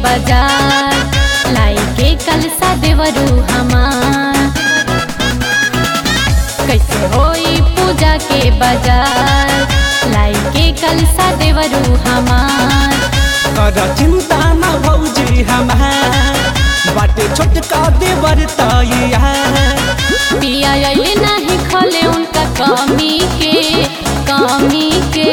बाजार लाई के कलसा देवरू हमार कैसे होई पूजा के बाजार लाई के कलसा देवरू हमार कर चिंता न भौजी हमार बाटे छोटका देवर तैया पिया अइले नहीं खोले उनका कमी के कमी के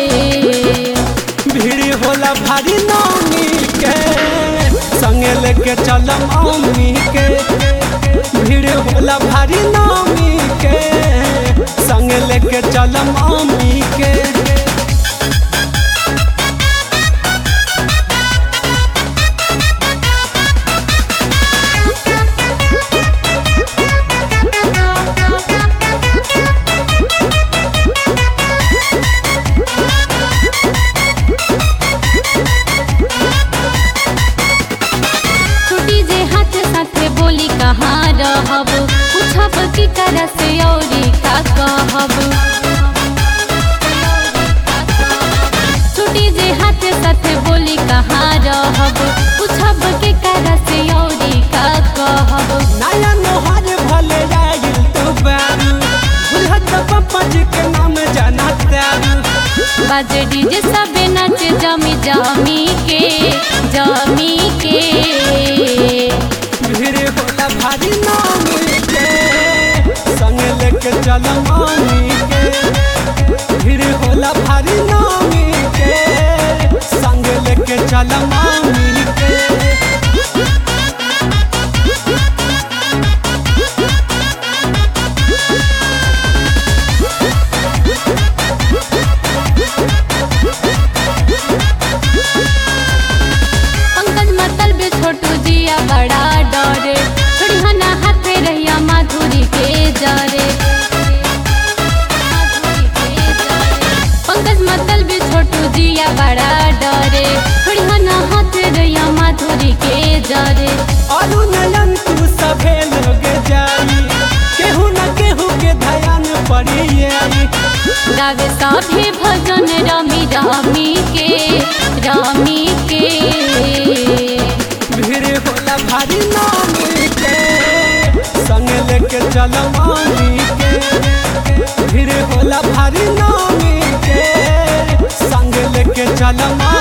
भीड़ होला भारी नामी के संगे लेके चलम अम्मी के भीड़ होला भारी नामी के संगे लेके चलम अम्मी के छुटी जे हाथ साथे बोली कहाँ रहब पूछब की तरह से औरी का कहब छुटी जे हाथ साथे बोली कहाँ रहब पूछब की तरह से औरी का कहब नया नोहर भले आइल तू बारू बुलहत पप्पा जी के नाम जाना तारू बाजे डीजे सबे नाचे जमी जमी के जमी के भीड़ होला भारी नामी के संग लेके चलम अम्मी के भीड़ होला भारी नामी के संग लेके चलम अम्मी के पंकज मतल बे छोटू जिया बड़ा डरे थोड़ी हना हाथे रहिया माधुरी के जरे पंकज मतल बे छोटू जिया बड़ा डरे थोड़ी हना हाथे रहिया माधुरी के जरे अरु नयन तू सभे लोग जाई केहू न केहू के ध्यान पड़ी आई गावे सभे भजन रमी रमी के रमी के भीड़ होला भारी नामी के संग लेके चलम अम्मी के भीड़ होला भारी नामी के संग लेके चलम